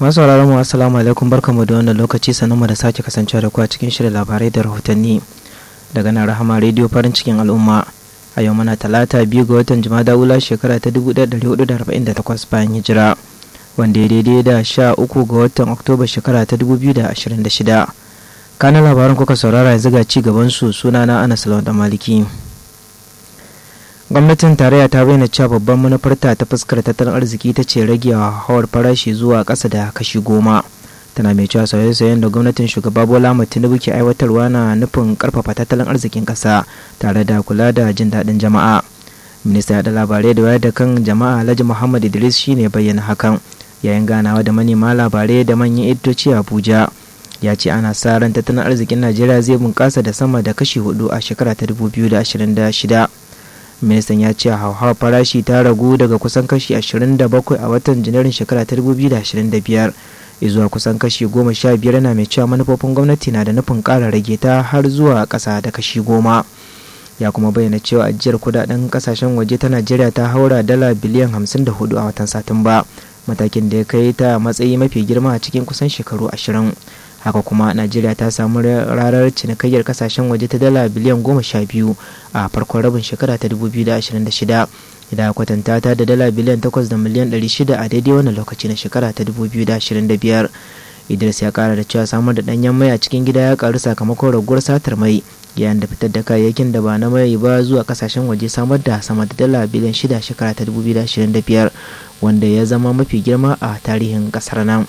masu sauraron mu assalamu alaikum barkamu da wannan lokaci sanin mu da sake kasancewa da ku a cikin shirin labarai da rahotanni daga nan rahama rediyo farin cikin al'umma a yau muna talata biyu ga watan jumada wula shekara ta 1448 bayan hijira wanda ya daidai da sha uku ga watan oktoba shekara ta 2026 kanan labaran kuka saurara yanzu ga ci gaban su sunana anas lawan maliki gwamnatin tarayya ta bayyana cewa babban manufarta ta fuskar tattalin arziki ta ce rage hawar farashi zuwa ƙasa da kashi goma tana mai cewa sauye-sauyen da gwamnatin shugaba bola tinubu ke aiwatarwa na nufin karfafa tattalin arzikin ƙasa tare da kula da jin daɗin jama'a minista da labarai da wayar da kan jama'a alhaji muhammad idris shine bayyana hakan yayin ganawa da manema labarai da manyan editoci abuja ya ce ana sa ran tattalin arzikin najeriya zai bunƙasa da sama da kashi hudu a shekara ta 2026 ministan ya ce hauhawar farashi ta ragu daga kusan kashi 27 a watan janairun shekara ta 2025 zuwa kusan kashi 15 na mai cewa manufofin gwamnati na da nufin ƙara rage ta har zuwa ƙasa da kashi 10 ya kuma bayyana cewa ajiyar kudaden kasashen waje ta najeriya ta haura dala biliyan 54 a watan satumba matakin da ya kai ta matsayi mafi girma a cikin kusan shekaru 20 haka kuma najeriya ta samu rarar cinikayyar kasashen waje ta dala biliyan goma sha biyu a farkon rabin shekara ta 2026 idan kwatanta ta da dala biliyan takwas da miliyan 600 a daidai wannan lokaci na shekara ta 2025 idris ya kara da cewa samar da danyen mai a cikin gida ya karu sakamakon raguwar satar mai yayin da fitar da kayayyakin da ba na mai ba zuwa kasashen waje samar da sama da dala biliyan 6 shekara ta 2025 wanda ya zama mafi girma a tarihin kasar nan.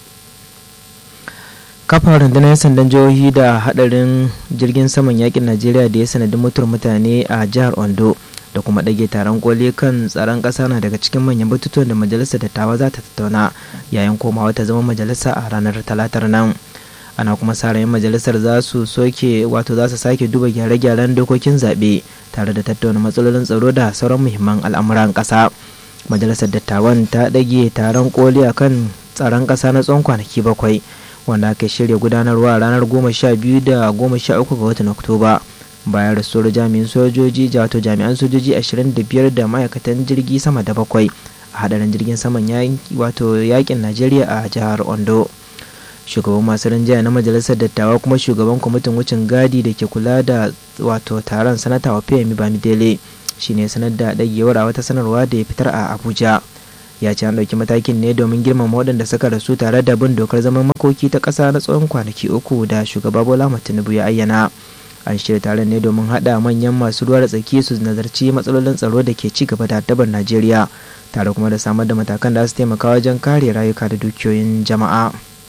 kafa rundunar sandan jihohi da hadarin jirgin saman yakin najeriya da ya sanadin mutuwar mutane a jihar ondo da kuma ɗage taron koli kan tsaron ƙasa na daga cikin manyan batutuwan da majalisar dattawa za ta tattauna yayin komawa ta zama majalisa a ranar talatar nan ana kuma sa ran majalisar za su soke wato za su sake duba gyare-gyaren dokokin zaɓe tare da tattauna matsalolin tsaro da sauran muhimman al'amuran ƙasa majalisar dattawan ta ɗage taron koli akan tsaron ƙasa na tsawon kwanaki bakwai wanda aka shirya gudanarwa a ranar goma sha biyu da goma sha uku ga watan oktoba bayan rasuwar jami'in sojoji wato jami'an sojoji ashirin da biyar da ma'aikatan jirgi sama da bakwai a hadarin jirgin saman wato yakin najeriya a jihar ondo shugaban masu rinjaya na majalisar dattawa kuma shugaban kwamitin wucin gadi da ke kula da wato taron sanata wa femi bamidele shine sanar da ɗagewar a wata sanarwa da ya fitar a abuja ya ce an ɗauki matakin ne domin girmama waɗanda suka rasu tare da bin dokar zaman makoki ta ƙasa na tsawon kwanaki uku da shugaba bola tinubu ya ayyana an shirya taron ne domin haɗa manyan masu ruwa da tsaki su nazarci matsalolin tsaro da ke ci gaba da addabar najeriya tare kuma da samar da matakan da su taimaka wajen kare rayuka da dukiyoyin jama'a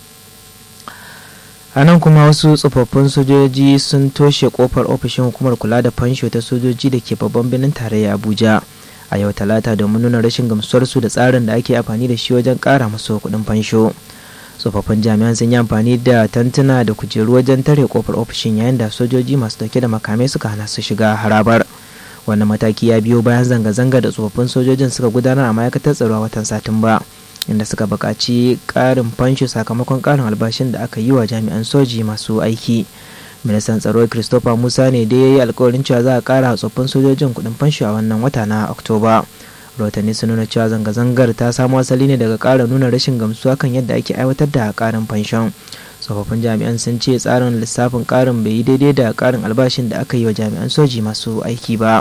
a nan kuma wasu tsofaffin sojoji sun toshe kofar ofishin hukumar kula da fansho ta sojoji da ke babban birnin tarayya abuja a yau talata domin nuna rashin gamsuwarsu da tsarin da ake amfani da shi wajen kara masu kuɗin fansho tsofaffin jami'an sun yi amfani da tantuna da kujeru wajen tare kofar ofishin yayin da sojoji masu dauke da makamai suka hana su shiga harabar wannan mataki ya biyo bayan zanga-zanga da tsofaffin sojojin suka gudanar a ma'aikatar tsaro a watan satumba inda suka buƙaci ƙarin fansho sakamakon ƙarin albashin da aka yi wa jami'an soji masu aiki ministan tsaro christopher musa ne da ya yi alkawarin cewa za a kara tsoffin sojojin kudin fansho a wannan wata na oktoba rahotanni sun nuna cewa zanga-zangar ta samo asali ne daga kara nuna rashin gamsuwa kan yadda ake aiwatar da karin fanshon tsofaffin jami'an sun ce tsarin lissafin karin bai yi daidai da karin albashin da aka yi wa jami'an soji masu aiki ba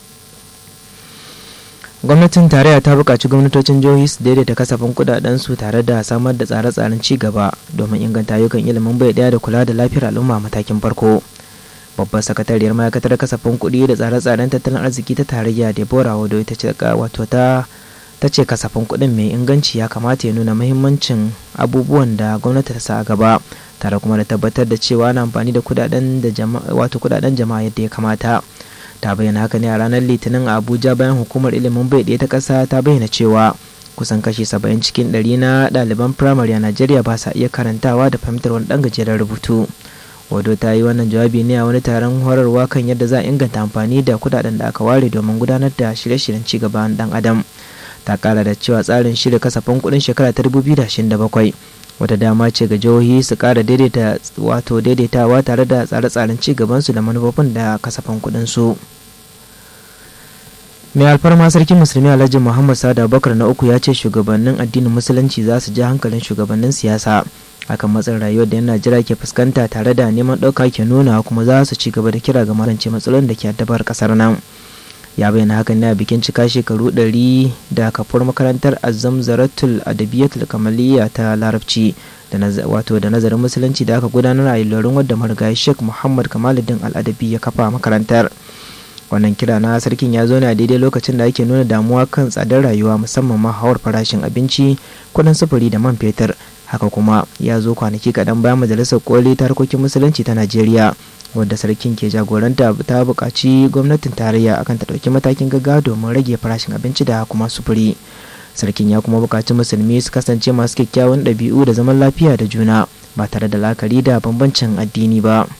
gwamnatin tarayya ta buƙaci gwamnatocin jihohi su daidaita kasafin kudaden su tare da samar da tsare-tsaren ci gaba domin inganta ayyukan ilimin bai daya da kula da lafiyar al'umma matakin farko babbar sakatariyar ma'aikatar kasafin kuɗi da tsare-tsaren tattalin arziki ta tarayya deborah wado ita ce wato ta ta ce kasafin kuɗin mai inganci ya kamata ya nuna muhimmancin abubuwan da gwamnati ta sa a gaba tare kuma da tabbatar da cewa na amfani da kudaden da jama'a wato kudaden jama'a yadda ya kamata ta bayyana haka ne a ranar litinin a abuja bayan hukumar ilimin bai ɗaya ta ƙasa ta bayyana cewa kusan kashi saba'in cikin ɗari na ɗaliban firamare a najeriya ba sa iya karantawa da fahimtar wani ɗan gajeren rubutu wado ta yi wannan jawabi ne a wani taron horarwa kan yadda za a inganta amfani da kudaden da aka ware domin gudanar da shirye-shiryen cigaban ɗan adam ta kara da cewa tsarin shirya kasafin kuɗin shekara ta 2027 wata dama ce ga jihohi su kara daidaita wato daidaitawa tare da tsare-tsaren ci gabansu da manufofin da kasafin kuɗin su mai alfarma sarkin musulmi alhaji muhammad sada bakar na uku ya ce shugabannin addinin musulunci za su ji hankalin shugabannin siyasa akan matsin rayuwar da yan najeriya ke fuskanta tare da neman ɗauka ke nuna kuma za su ci gaba da kira ga magance matsalolin da ke addabar ƙasar nan ya bayyana hakan ne a bikin cika shekaru 100 da kafar makarantar azam zaratul adabiyatul kamaliya ta larabci da wato da nazarin musulunci da aka gudanar a ilorin wadda marigayi sheikh muhammad kamaluddin al'adabi ya kafa makarantar wannan kira na sarkin ya zo ne a daidai lokacin da ake nuna damuwa kan tsadar rayuwa musamman ma hawar farashin abinci kudin sufuri da man fetur haka kuma ya zo kwanaki kaɗan bayan majalisar koli ta harkokin musulunci ta najeriya wadda sarkin ke jagoranta ta buƙaci gwamnatin tarayya akan ta ɗauki matakin gaggawa domin rage farashin abinci da kuma sufuri sarkin ya kuma buƙaci musulmi su kasance masu kyakkyawan ɗabi'u da zaman lafiya da juna ba tare da lakari da bambancin addini ba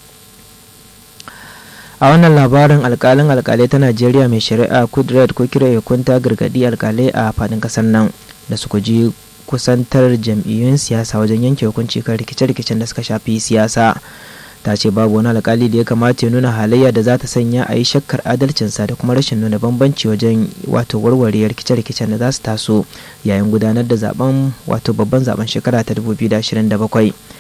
a wannan labarin alkalin alkalai ta najeriya mai shari'a kudrat ko kira ya kunta gargadi alkalai a fadin kasar nan da su ji kusantar jam'iyyun siyasa wajen yanke hukunci kan rikice-rikicen da suka shafi siyasa ta ce babu wani alkali da ya kamata ya nuna halayya da za ta sanya a yi shakkar adalcinsa da kuma rashin nuna bambanci wajen wato warware rikice-rikicen da za su taso yayin gudanar da zaben wato babban zaben shekara ta 2027